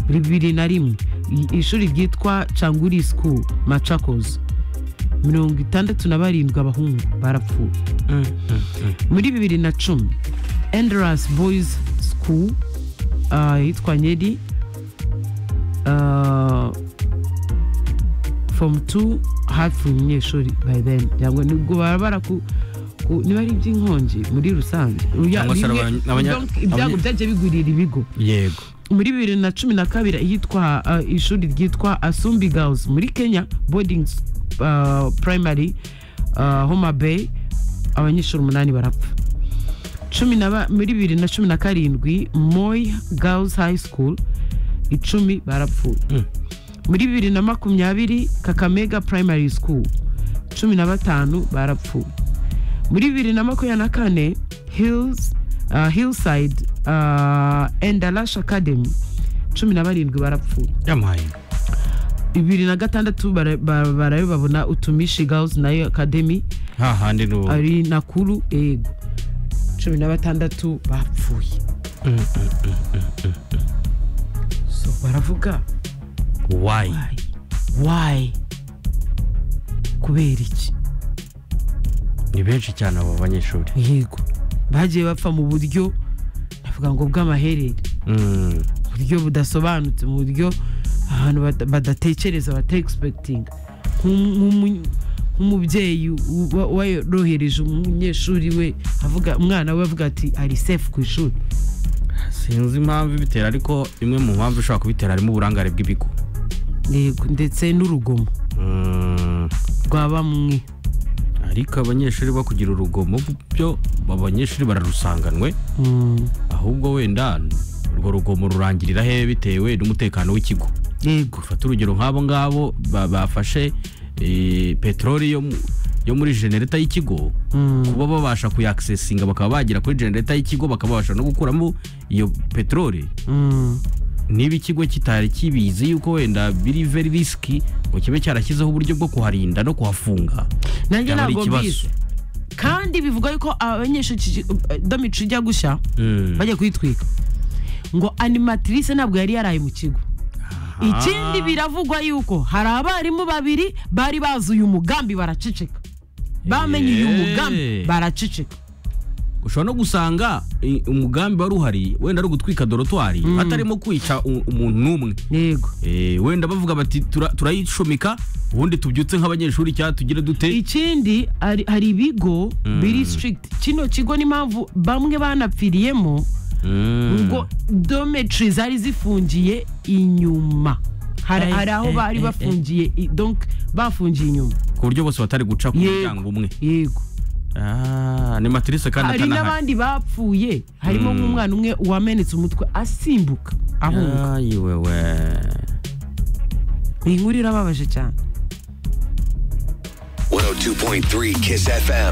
bibiri na rimwe i- ishuri ryitwa canguri school macakozi mirongo itandatu na barindwi abahungu barapfuye muri bibiri na cumi enderasi boyizi school ah, yitwa nyeri ah, fomu tu hafi umunyeshuri by then cyangwa nibwo baba baraku ku- niba ari iby'inkongi muri rusange uya- Cyangwa se bimwe- abanya- abanya- ibyago- ibyago abanya- byagiye bigwirira ibigo yego muri bibiri na cumi na kabiri ahitwa uh, ishuri ryitwa asumbi girls muri kenya boarding uh, primary uh, homa bay abanyeshuri umunani barapfa cumi na ba- muri bibiri na cumi na karindwi moy girls high school icumi barapfuye Mm. muri bibiri na makumyabiri kakamega primary school cumi na batanu barapfuye muri bibiri na makumyabiri na kane hills uh, hillside uh, endalash academy cumi na barindwi barapfuye yamaye bibiri na gatandatu bara- bara- barayo babona utumishi girls nayo academy hahandi ni ubu ari nakuru yego cumi na batandatu bapfuye so baravuga wayi why why kubera iki ni benshi cyane abo banyeshuri yego bagiye bapfa mu buryo ndavuga ngo bw'amaherere Mm, mu buryo budasobanutse mu buryo ahantu bada- badatekereza bata egispekitinga nk'umubyeyi uba- warohereje umunyeshuri we avuga umwana we avuga ati ari sefu ku ishuri sinzi impamvu ibitera ariko imwe mu mpamvu ishobora kubitera harimo uburangare bw'ibigo yego ndetse n'urugomo Mm, rwa bamwe ariko abanyeshuri bo kugira urugomo byo abanyeshuri bararusanganwe Mm, ahubwo wenda urwo rugomo rurangirira he bitewe n'umutekano w'ikigo yego ufata urugero nk'abo ngabo ba- bafashe eh, peteroli yo mu- yo muri genereta y'ikigo Mm, kuba babasha kuyakisesinga bakaba bagera kuri genereta y'ikigo bakaba babasha no gukuramo iyo peteroli mm, niba ikigo kitari kibizi yuko wenda biri very risky ngo kibe cyarashyizeho uburyo bwo kuharinda no kuhafunga nanjye Byaba ari ntabwo ikibazo. mbizi kandi bivuga yuko abanyeshuri damicu ijya gushya Mm. bajya kuyitwika ngo animatrice ntabwo yari yaraye mu kigo ikindi biravugwa yuko hari abarimu babiri bari bazi uyu mugambi baraceceka bamenye uyu Eh. mugambi baraceceka ushobora no gusanga i- umugambi wari uhari wenda ari ugutwika dorotwari atarimo kwica u- umuntu n'umwe yego Eh, wenda bavuga bati "Tura- turayicomeka ubundi tubyutse nk'abanyeshuri cyangwa tugire dute ikindi hari hari ibigo biri strict kino kigo n'impamvu bamwe banapfiriyemo Mm. ngo dometri zari zifungiye inyuma hari Ay, hari aho eh, bari eh, bafungiye i- donc bafungiye inyuma ku buryo bose batari guca ku Yego. muryango umwe yego Ah, ni matirise hari kandi atanahari n'abandi bapfuye harimo Mm. nk'umwana umwe wamenetse umutwe asimbuka ahunga ayiwewe iyi nkuru irababaje cyane 102.3 Kiss FM.